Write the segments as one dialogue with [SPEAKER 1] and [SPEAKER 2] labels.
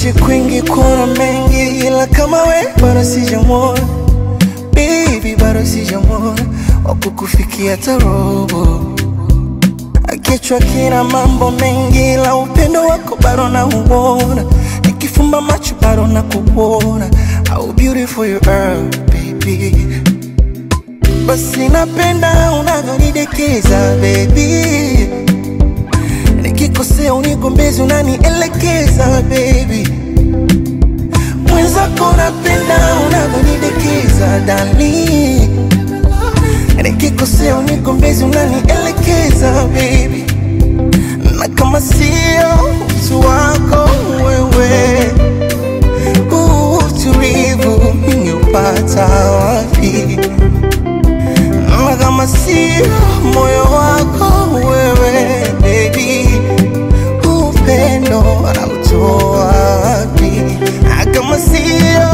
[SPEAKER 1] Nimeishi kwingi kuona mengi, ila kama we bado sijamwona baby, bado sijamwona wakukufikia hata robo. Kichwa kina mambo mengi, ila upendo wako bado nauona. Nikifumba macho bado nakuona. How beautiful you are baby. Basi napenda unavyonidekeza baby, nikikosea unigombezi, unanielekeza baby. Mwenzako napenda unavyonidekeza dali, nikikosea unigombezi, unanielekeza baby. Na kama sio utu wako wewe, huu utulivu ningeupata wapi? Na kama sio moyo wako wewe baby, upendo anautoa wapi? Na kama sio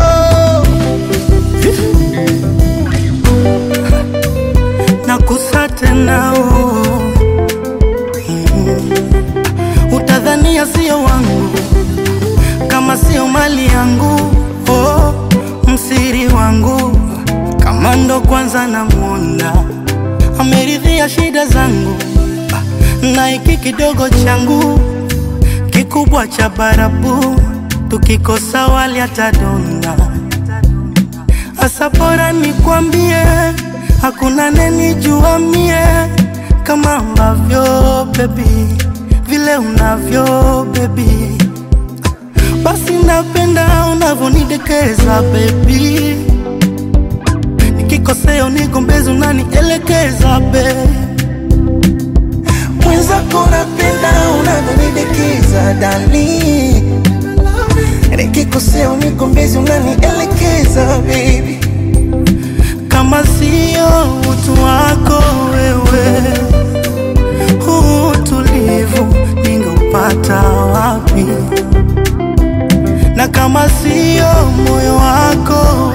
[SPEAKER 2] nakusa tena oh. Mm. Utadhania sio wangu kama sio mali yangu oh. Msiri wangu kama ndo kwanza namwona ameridhia shida zangu na hiki kidogo changu kikubwa cha barabu tukikosa wali atadonda Asa bora nikwambie, hakuna nenijua mie kama ambavyo baby, vile unavyo baby, basi napenda unavyonidekeza baby, nikikosea unigombezi unanielekeza baby.
[SPEAKER 1] mwenzako napenda unavyonidekeza dali, nikikosea unigombezi, unanielekeza baby.
[SPEAKER 2] kama sio utu wako wewe, huu utulivu ningeupata wapi? Na kama sio moyo wako